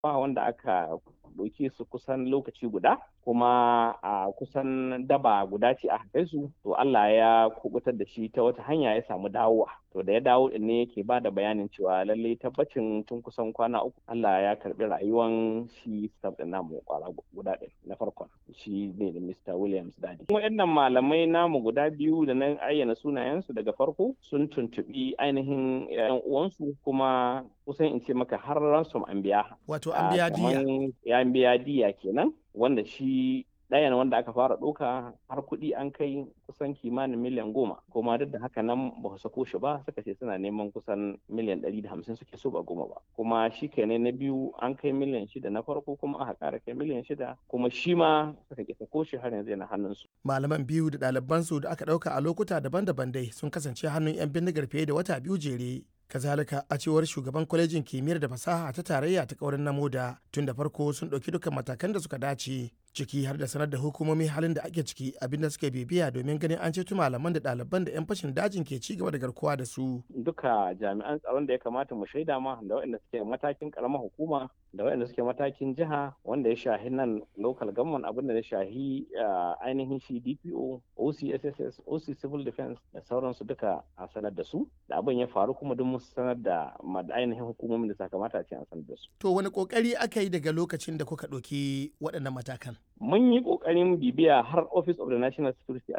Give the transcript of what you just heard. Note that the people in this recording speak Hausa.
ba wanda aka ɗauke su kusan lokaci guda kuma a kusan daba guda ce a kai su to Allah ya kubutar da shi ta wata hanya ya samu dawowa to da ya dawo din ne yake ba da bayanin cewa lallai tabbacin tun kusan kwana uku Allah ya karbi rayuwan shi staff din namu kwara guda ɗin na farkon shi ne da Mr. Williams Dadi. Waɗannan malamai namu guda biyu da na ayyana sunayensu daga farko sun tuntuɓi ainihin 'yan uwansu kuma kusan in ce maka har ransom an biya. Wato an biya diya. Ya biya diya kenan wanda shi ɗayan wanda aka fara ɗauka har kuɗi an kai kusan kimanin miliyan goma kuma duk da haka nan ba su sako shi ba suka ce suna neman kusan miliyan ɗari da hamsin suke so ba goma ba kuma shi kenan na biyu an kai miliyan shida na farko kuma aka ƙara kai miliyan shida kuma shi ma suka ke sako shi har yanzu yana hannunsu. malaman biyu da ɗalibansu da aka ɗauka a lokuta daban-daban dai sun kasance hannun 'yan bindigar fiye da wata biyu jere kazalika a cewar shugaban kwalejin kimiyyar da fasaha ta tarayya ta kaurin namoda tun da farko sun ɗauki dukkan matakan da suka dace ciki har da sanar da hukumomi halin da ake ciki abinda suke bibiya domin ganin an ceto malaman da ɗaliban da 'yan fashin dajin ke ci gaba da garkuwa da su. Duka jami'an tsaron da ya kamata mu shaida ma da waɗanda suke matakin karamar hukuma da waɗanda suke matakin jiha wanda ya shahi nan local government abin da ya shahi ainihin shi DPO, OCSSS, OC Civil Defense da sauransu duka a sanar da su da abin ya faru kuma duk mun sanar da ainihin hukumomin da sakamata a ce an sanar da su. To wani kokari aka yi daga lokacin da kuka ɗauki waɗannan matakan? Mun yi ƙoƙarin bibiya har Office of the National Security